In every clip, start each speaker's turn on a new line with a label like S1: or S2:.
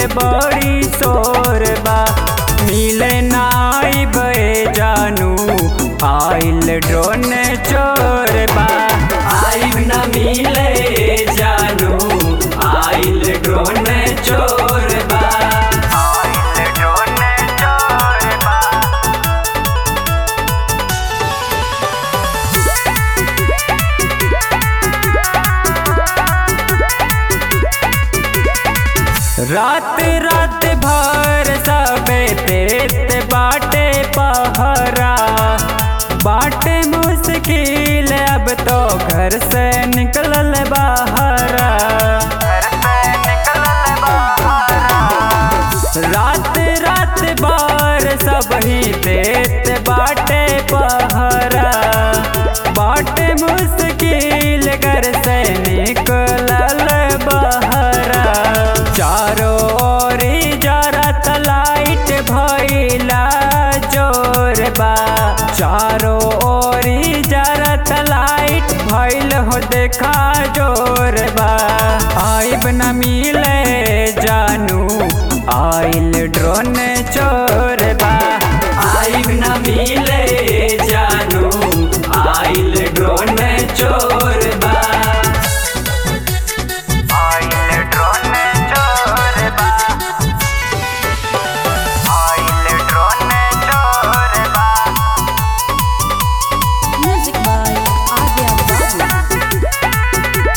S1: बड़ी शोर बा मिले नाई बे जानू आइल ड्रोन चोर बा आइब न मिले जानू आइल ड्रोन चोर बा आइल ड्रोन चोर बा रात रात भर सबे देत बाटे पहरा बाटे मुश्किल अब तो घर से निकलल बाहरा रात रात बार सब ही देत बाटे पहरा बाटे मुश्किल घर से निकलल बहरा चारों ओर जरत लाइट भइला जोर बा चारों ओर जरत लाइट भइल हो देखा जोर बा आइब न मिले जानू आइल ड्रोन चोर बा आइब न मिले जानू आइल ड्रोन चोर बा आइल ड्रोन चोर बा आइल ड्रोन चोर बा
S2: Music by Adya Babu.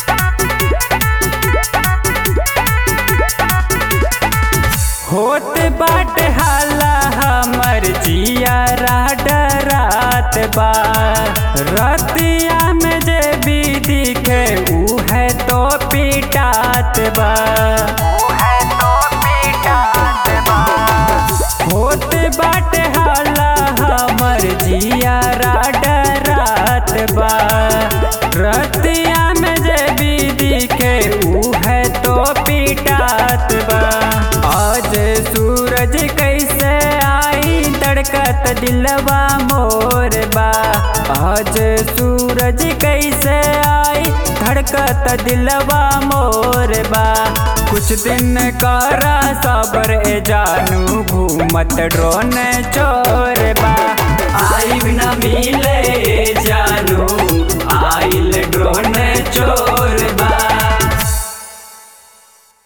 S1: होत बाट हाला हमर जिया डरात बा रतिया में जे भी दिखे ऊ है तो पिटात बा होत बाट हाला हमर जिया डरात बा रतिया में जे भी दिखे ऊ है तो पिटात बा आज सूरज कैसे आई तड़कत दिलवा मोर बा आज सूरज कैसे आई धड़कत दिलवा मोर बा कुछ दिन करा सबर ए जानू घूमत ड्रोन चोर